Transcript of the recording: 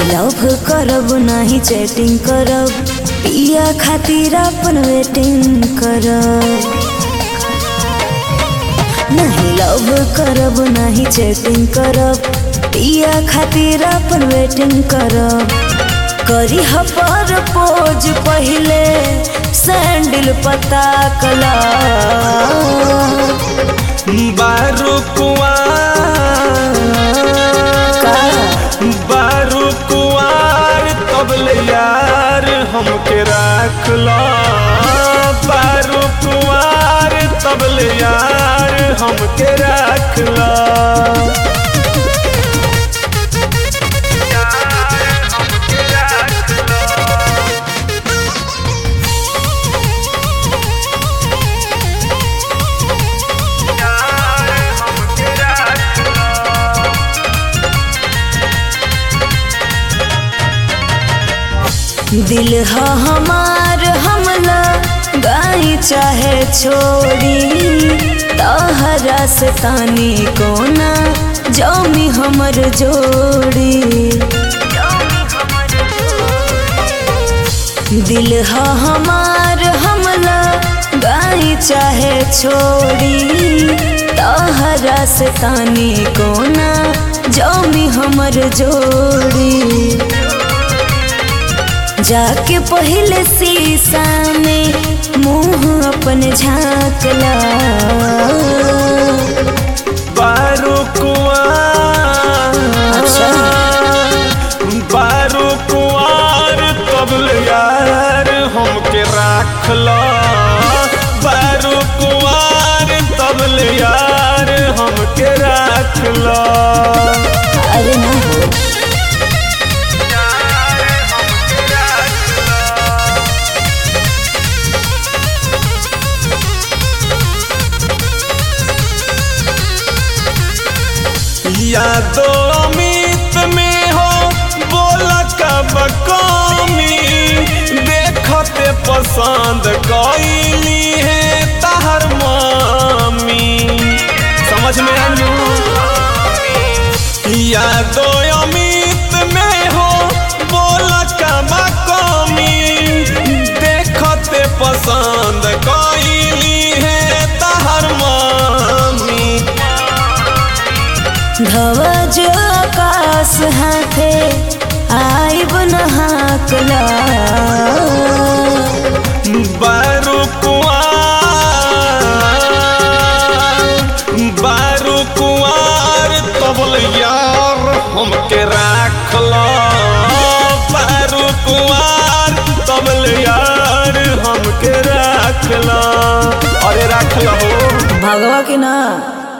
नहीं लव करब नहीं चैटिंग करब पिया खातिर अपन वेटिंग करब नहीं लव करब नहीं चैटिंग करब पिया खातिर अपन वेटिंग करब करी पर पोज पहले सैंडल पता कला बारू कुआर बारू कुआर तबले यार हमके राख लो बारू कुआर तबले यार हमके राख लो दिल ह हमार हमला गाई चाहे छोड़ी तहरा से तानी कोना जमी हमर जोड़ी दिल ह हमार हमला गाई चाहे छोड़ी तहरा से तानी कोना जमी हमर जोड़ी जाके पहले शीशा में मुंह अपन झांकला बारू कुआर अच्छा। बारू कुआर तबले यार हमके राख लो बारू कुआर तबले यार हमके राख लो अरे ना हो यादो अमित में हो बोला कब कमी देखते पसंद कैली है तहर मामी समझ में आलू यादो अमित में हो बोला कब कमी देखते पसंद कैली है तहर मामी ध्वज आकाश हाथे आइब नहाकला बारू कुआर बारू कुआर तबल यार हमके राख लो बारू कुआर तबल यार हमके राख लो अरे राख लो भगवा के ना